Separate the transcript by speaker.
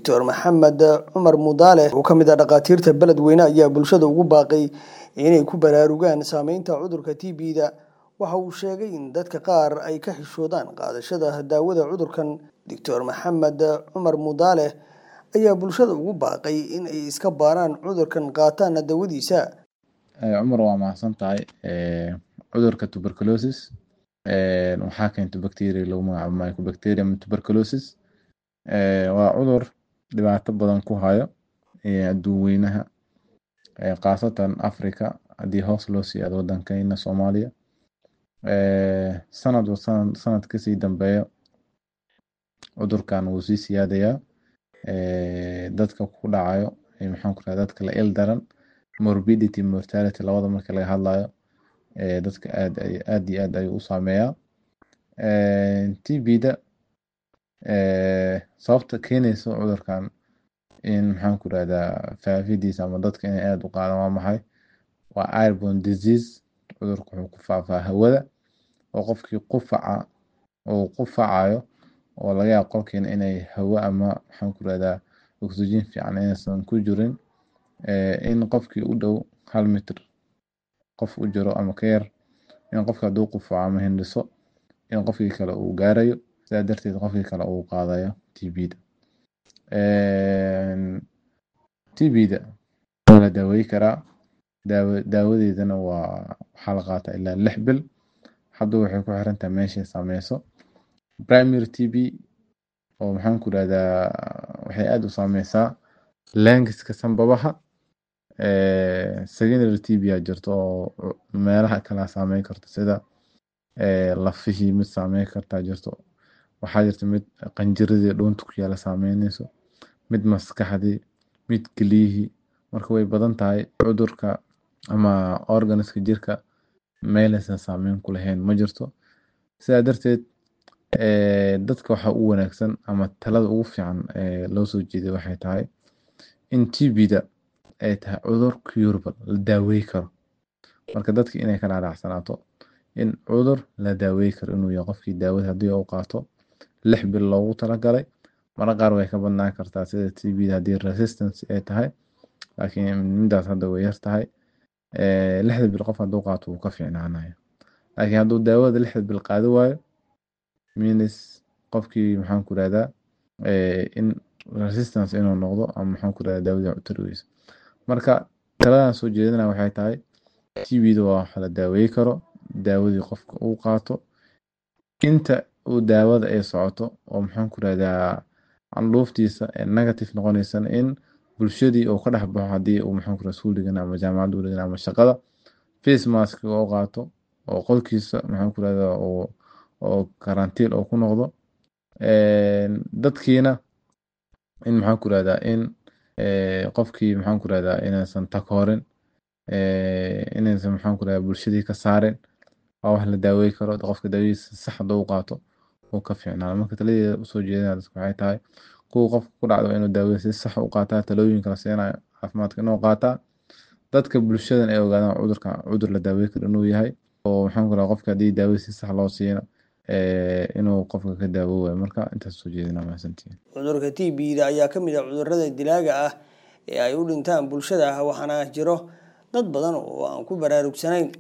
Speaker 1: doctor maxamed cumar mudaale oo ka mid ah dhakhaatiirta beledweyne ayaa bulshada ugu baaqay inay ku baraarugaan saameynta cudurka t b-da waxa uu sheegay in dadka qaar ay ka xishoodaan qaadashada daawada cudurkan doctor maxamed cumar mudaale ayaa bulshada ugu baaqay in ay iska baaraan cudurkan qaataana daawadiisa
Speaker 2: cumar waa mahadsan tahay cudurka tuberculosis waxaa keenta bacteria lagu magacaabo mycobacterium tuberculosis waa cudur dhibaato badan ku hayo adduun weynaha khaasatan africa haddii hoos loo sii aado waddankeena soomaaliya sanadba sanad sanad kasii dambeeya cudurkan wuu sii siyaadayaa dadka ku dhacayo maxaan ku raha dadka la il daran morbidity mortality labada marka laga hadlayo dadka aad aad iyo aad ayuu u saameeyaa t b-da sababta keenaysa cudurkan in maxaan ku rahdaa faafidiisa ama dadka inay aad u qaadaan waa maxay waa airborne disease cudurka wuxuu ku faafaa hawada oo qofkii qufaca uu qufacayo oo laga yaabo qolkiina inay hawo ama maxaan ku rahdaa oxygen fiican inaysan ku jirin in qofkii u dhow hal mitr qof u jiro ama ka yar in qofka hadduu qufaco ama hindhiso in qofkii kale uu gaarayo sidaa darteed qofkii kale uu qaadayo t b-da t b-da waa la daaweyi karaa daawa daawadeedana waa waxaa la qaataa ilaa lix bil hadda waxay ku xiran tahay meeshay saameyso primary t b oo maxaan ku rahdaa waxay aad u saameysaa lengiska sanbabaha secondary t b aa jirto oo meelaha kala saameyn karto sida lafihii mid saameyn kartaa jirto waxaa jirta mid qanjiradii dhuunta ku yaala saameyneyso mid maskaxdii mid keliyihii marka way badan tahay cudurka ama organiska jirka meelaysan saameyn ku lahayn ma jirto sidaa darteed dadka waxaa u wanaagsan ama talada ugu fiican ee loo soo jeeday waxay tahay in t b-da ay tahay cudur curable la daawey karo marka dadka inay ka dhaadhacsanaato in cudur la daawey karo inuu yahay qofkii daawada haddii uu qaato lix bil loogu talagalay mara qaar way ka badnaan kartaa sida t b-da haddii resistance ay tahay laakiin midaas hadda way yar tahay lixda bil qof hadduu qaato wuu ka fiicnaanaya laakiin hadduu daawada lixda bil qaadi waayo means qofkii maxaan ku rahdaa in resistance inuu noqdo ama maxaan ku rahdaa daawadii cutari weyso marka taladan soo jeedinaya waxay tahay t b-da waa wax la daaweyi karo daawadii qofka uu qaato inta uu daawada ay socoto oo maxaan ku rahdaa candhuuftiisa ee negative noqoneysana in bulshadii uu ka dhex baxo haddii uu maxaan ku rahdaa iskuul dhigan ama jaamacad u dhigan ama shaqada face mask oo qaato oo qolkiisa maxaan ku rahdaa oo oo karantiin oo ku noqdo dadkiina in maxaan ku rahdaa in qofkii maxaan ku rahdaa inaysan takoorin inaysan maxaan ku rahdaa bulshadii ka saarin waa wax la daawey karo qofka daawadiisa sax hadduu u qaato uu ka fiicnaado marka taladeeda usoo jeedinaya dadka waxay tahay kuwa qofka ku dhacdo inuu daawada si sax u qaataa talooyinka la siinayo caafimaadka inuu qaataa dadka bulshadan ay ogaadaan cudurka cudur la daawey karo inuu yahay oo maxaan ku rahdaa qofka haddii daawada si sax loo siina inuu qofka ka daawoowayo marka intaas soo jeedina mahadsantihiin
Speaker 1: cudurka t b-da ayaa ka mid ah cudurada dilaaga ah ee ay u dhintaan bulshada waxaana jiro dad badan oo aan ku baraarugsanayn